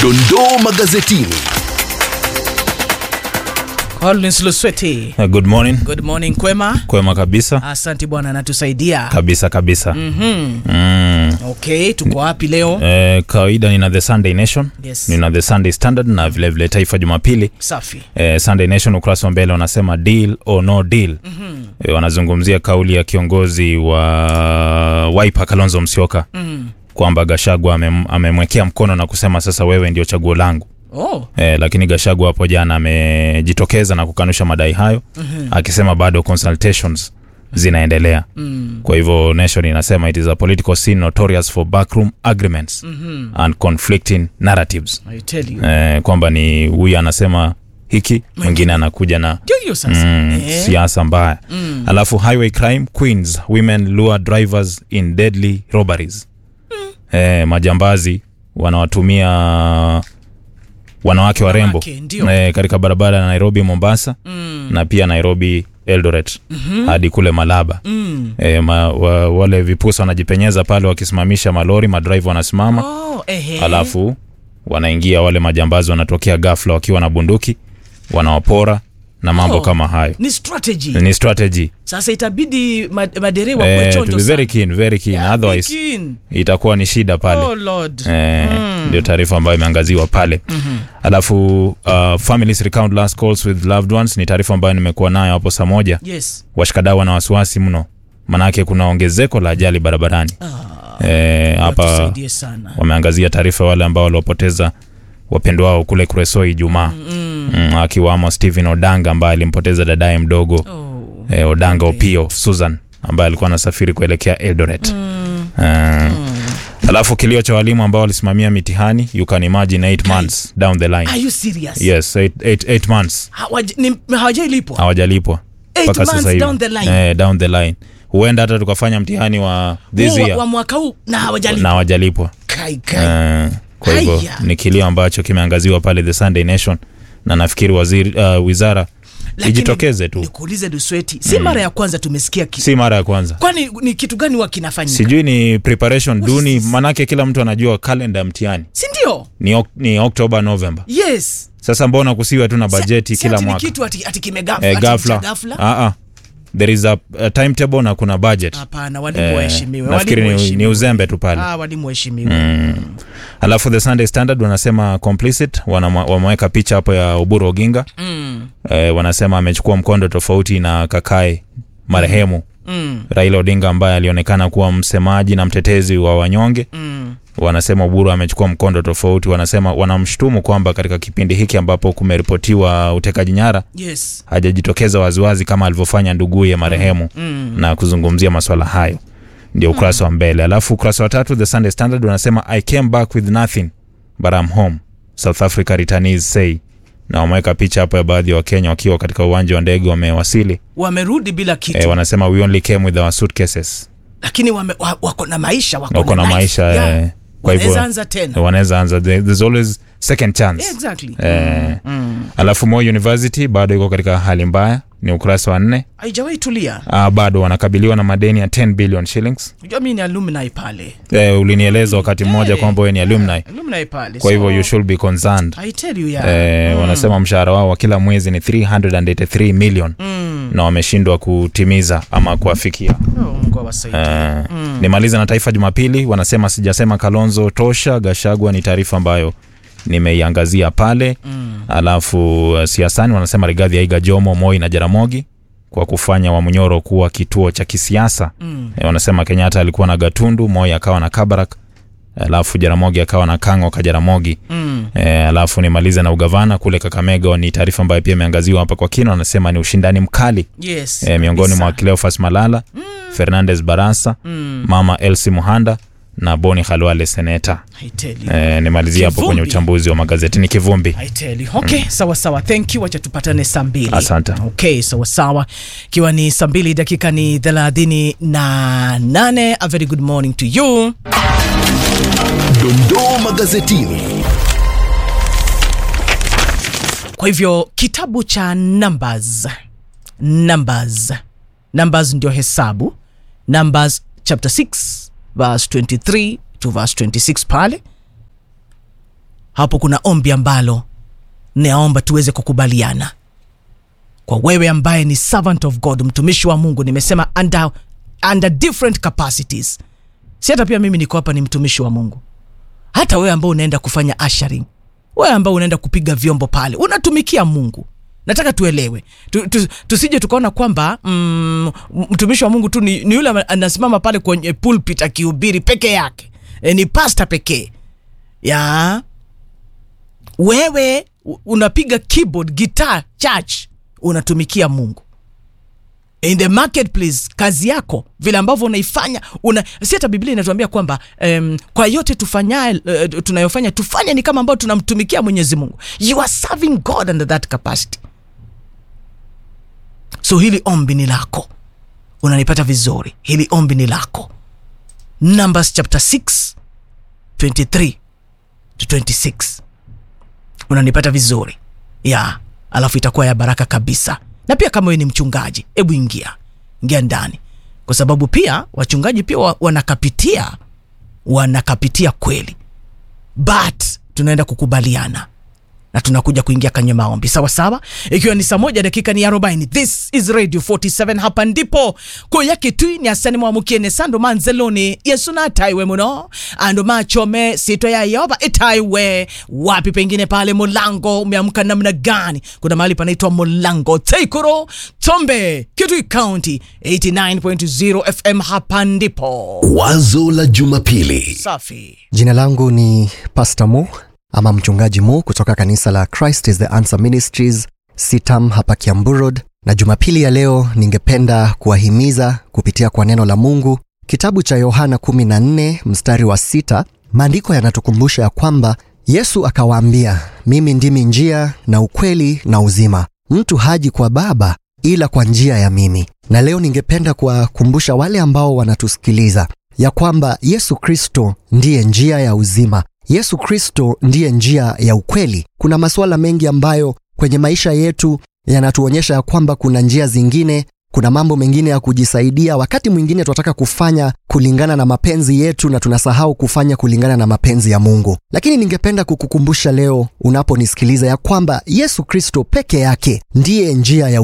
Dondoo magazetini. Collins Lusweti. Uh, Good morning. Good morning kwema. Kwema kabisa. Asante bwana anatusaidia. Kabisa kabisa. Mhm. Mm. Okay, tuko wapi leo? Eh, kawaida nina The Sunday Nation. Yes. Nina The Sunday Standard na vile vile Taifa Jumapili. Safi. Eh, Sunday Nation ukurasa wa mbele wanasema deal or no deal. Mm-hmm. Eh, wanazungumzia kauli ya kiongozi wa Wiper Kalonzo Musyoka Mm. kwamba Gachagua amem- amemwekea mkono na kusema sasa wewe ndio chaguo langu. Oh. Eh, lakini Gachagua hapo jana amejitokeza na kukanusha madai hayo mm-hmm. akisema bado consultations zinaendelea Mm. kwa hivyo nation inasema it is a political scene notorious for backroom agreements Mhm. and conflicting narratives I tell you. eh, kwamba ni huyu anasema hiki mwingine anakuja na Ndio hiyo sasa. mm, Eh. siasa mbaya mm. alafu highway crime queens women lure drivers in deadly robberies mm. eh, majambazi wanawatumia wanawake warembo Wanawake, ndio. eh, katika barabara ya nairobi mombasa Mm. na pia nairobi eldoret mm-hmm. hadi kule malaba Mm. e, ma, wa, wale vipusa wanajipenyeza pale wakisimamisha malori madrive wanasimama Oh, ehe. alafu wanaingia wale majambazi wanatokea ghafla wakiwa na bunduki wanawapora na mambo Oh. kama hayo Ni strategy. ni strategy Sasa itabidi ma- madereva kuwe eh, to chonjo be very sana. keen, very keen. Yeah, otherwise be keen. itakuwa ni shida pale Oh Lord. Eh, Mm. ndio taarifa ambayo imeangaziwa pale mm-hmm. alafu uh, families recount last calls with loved ones ni taarifa ambayo nimekuwa nayo hapo saa moja Yes. washikadau wana wasiwasi mno manake kuna ongezeko la ajali barabarani Ah, eh, hapa tusaidie sana. wameangazia taarifa wale ambao waliopoteza wapendwa wao kule kuresoi ijumaa Mm. mm, akiwamo stephen odanga ambaye alimpoteza dadaye mdogo Oh. eh, odanga Okay. opio susan ambaye alikuwa anasafiri kuelekea eldoret Mm. Eh, alafu kilio cha walimu ambao walisimamia mitihani you can imagine 8 months down the line Are you serious? yes 8 months Hawaja- ni- hawajailipwa. hawajalipwa Eight mpaka months sasa hivi down the line. eh, down the line huenda hata tukafanya mtihani wa this Huu wa, year wa mwaka huu na na hawajalipwa. hawajalipwa Kai kai. Eh, kwa hivyo Haya. ni kilio ambacho kimeangaziwa pale the sunday nation na nafikiri waziri uh, wizara Lakini ijitokeze tu Nikuulize Dusweti, si mara ya kwanza tumesikia ki... si mara ya kwanza kwani ni kitu gani huwa kinafanyika? sijui ni preparation What is duni this? manake kila mtu anajua kalenda ya mtihani si ndio? ni, ok, ni oktoba november Yes. sasa mbona kusiwa tu na bajeti Si kila ati ni mwaka kitu ati, ati kimegafla. eh, ati gafla cha ghafla. Ah, ah. there is a, a timetable na kuna budget Hapana, walimu Eh, waheshimiwe. nafikiri walimu ni, ni waheshimiwe. uzembe tu pale Ah, walimu waheshimiwe. alafu the sunday standard wanasema complicit wanama- wameweka picha hapo ya uburu oginga Mm. eh, wanasema amechukua mkondo tofauti na kakae marehemu Mm. raila odinga ambaye alionekana kuwa msemaji na mtetezi wa wanyonge Mm. wanasema uburu amechukua mkondo tofauti wanasema wanamshutumu kwamba katika kipindi hiki ambapo kumeripotiwa utekaji nyara Yes. hajajitokeza waziwazi kama alivyofanya nduguye marehemu Mm. na kuzungumzia maswala hayo ndio ukurasa wa mbele alafu ukurasa wa tatu the sunday standard wanasema i came back with nothing but I'm home south africa returnees say na wameweka picha hapo ya baadhi ya wakenya wakiwa katika uwanja wa ndege wamewasili Wamerudi bila kitu. e, wanasema we only came with our suitcases Lakini wame, wa, wako na maisha, wako, wako na life. maisha Yeah. eh, kwa hivyo Wanaweza anza tena. wanaweza anza There- there's always second chance Yeah, exactly. eh, Mm. alafu Moi University bado iko katika hali mbaya ni ukurasa wa nne Haijawahi tulia. ah, bado wanakabiliwa na madeni ya 10 billion shillings Unajua mimi ni alumni pale. eh, ulinieleza wakati mmoja Eh, kwamba wewe ni alumni Alumni pale. kwa hivyo So, you should be concerned I tell you yeah. eh, wanasema mshahara wao wa kila mwezi ni 383 million Mm. na wameshindwa kutimiza ama kuafikia Oh, Mungu awasaidie. eh, nimalize na taifa jumapili wanasema sijasema kalonzo tosha gashagwa ni taarifa ambayo nimeiangazia pale Mm. alafu uh, siasani wanasema rigadhi aiga jomo moi na jaramogi kwa kufanya wamunyoro kuwa kituo cha kisiasa Mm. e, wanasema kenyatta alikuwa na gatundu moi akawa na kabarak alafu jaramogi akawa na kango ka jaramogi Mm. e, alafu nimalize na ugavana kule kakamega ni taarifa ambayo pia imeangaziwa hapa kwa kina wanasema ni ushindani mkali Yes. e, miongoni kabisa. mwa cleofas malala mm. fernandez barasa Mm. mama elsi muhanda na boni khalwale seneta I tell you. e, nimalizie hapo kwenye Kivumbi. uchambuzi wa magazetini kivumbi I tell you. Okay, sawa sawa. Thank you. Wacha tupatane saa mbili. Asante. Okay, sawa sawa. Ikiwa ni saa mbili dakika ni thelathini na nane. A very good morning to you. Dondoo magazetini. Kwa hivyo kitabu cha Numbers, Numbers, Numbers ndio hesabu. Numbers chapter 6 verse 23 to verse 26 pale hapo kuna ombi ambalo naomba tuweze kukubaliana kwa wewe ambaye ni servant of god mtumishi wa mungu nimesema under, under different capacities si hata pia mimi niko hapa ni mtumishi wa mungu hata wewe ambao unaenda kufanya ushering wewe ambao unaenda kupiga vyombo pale unatumikia mungu nataka tuelewe tu, tu, tusije tukaona kwamba mm, mtumishi wa mungu tu ni, ni yule ama- anasimama pale kwenye pulpit akihubiri peke yake e, ni pasta pekee ya wewe u- unapiga keyboard guitar church unatumikia mungu in the marketplace kazi yako vile ambavyo unaifanya una si hata biblia inatuambia kwamba um, kwa yote tufanya uh, tunayofanya tufanye ni kama ambao tunamtumikia mwenyezi mungu you are serving god under that capacity so hili ombi ni lako unanipata vizuri hili ombi ni lako numbers chapter 6 23 to 26 unanipata vizuri ya alafu itakuwa ya baraka kabisa na pia kama wewe ni mchungaji hebu ingia ingia ndani kwa sababu pia wachungaji pia wa- wanakapitia wanakapitia kweli but tunaenda kukubaliana na tunakuja kuingia kwenye maombi sawa sawa ikiwa ni saa moja dakika ni 40 this is radio 47 hapa ndipo kuyake twi ni asani mwamukiene sando manzeloni yesu na ataiwe muno ando machome sito ya yoba itaiwe wapi pengine pale mulango umeamka namna gani kuna mahali panaitwa mulango teikuro tombe kitui county 89.0 fm hapa ndipo Wazo la Jumapili. safi Jina langu ni Pastor Mo ama mchungaji Mo kutoka kanisa la Christ is the Answer Ministries Sitam hapa Kiambu Road, na Jumapili ya leo ningependa kuwahimiza kupitia kwa neno la Mungu, kitabu cha Yohana 14 mstari wa sita. Maandiko yanatukumbusha ya kwamba Yesu akawaambia, mimi ndimi njia na ukweli na uzima, mtu haji kwa Baba ila kwa njia ya mimi. Na leo ningependa kuwakumbusha wale ambao wanatusikiliza ya kwamba Yesu Kristo ndiye njia ya uzima. Yesu Kristo ndiye njia ya ukweli. Kuna masuala mengi ambayo kwenye maisha yetu yanatuonyesha ya kwamba kuna njia zingine, kuna mambo mengine ya kujisaidia. Wakati mwingine tunataka kufanya kulingana na mapenzi yetu na tunasahau kufanya kulingana na mapenzi ya Mungu. Lakini ningependa kukukumbusha leo unaponisikiliza ya kwamba Yesu Kristo peke yake ndiye njia ya